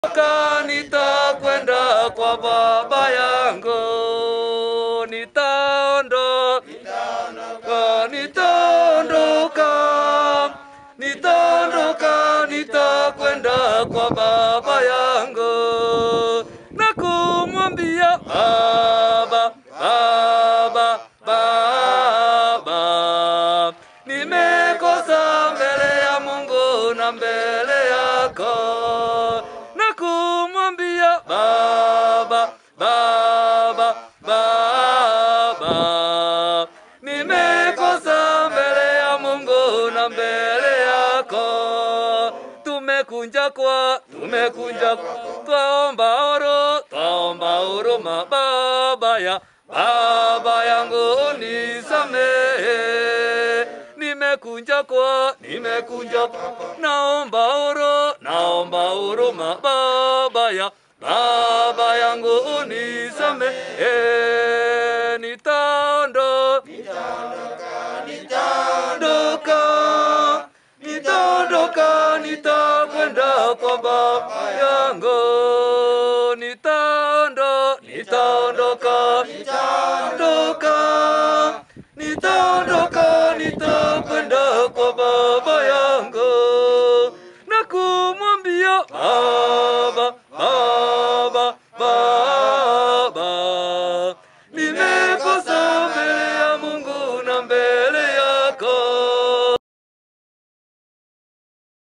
Nitaondoka, nitakwenda kwa baba yangu. Nitaondoka, nitaondoka, nitaondoka, nitakwenda kwa baba yangu na kumwambia baba, baba, baba, nimekosa mbele ya Mungu na mbele yako na kumwambia baba, baba, baba, nimekosa mbele ya Mungu na mbele yako. Tumekunja kwa, tumekunja kwa, twaomba oro, twaomba huruma baba ya baba yangu unisamehe nimekunja kwa, nimekunja kwa, naomba oro, naomba huruma baba ya baba yangu unisamehe, nitaondo, nitaondoka, nitaondoka, nitakwenda kwa baba yangu.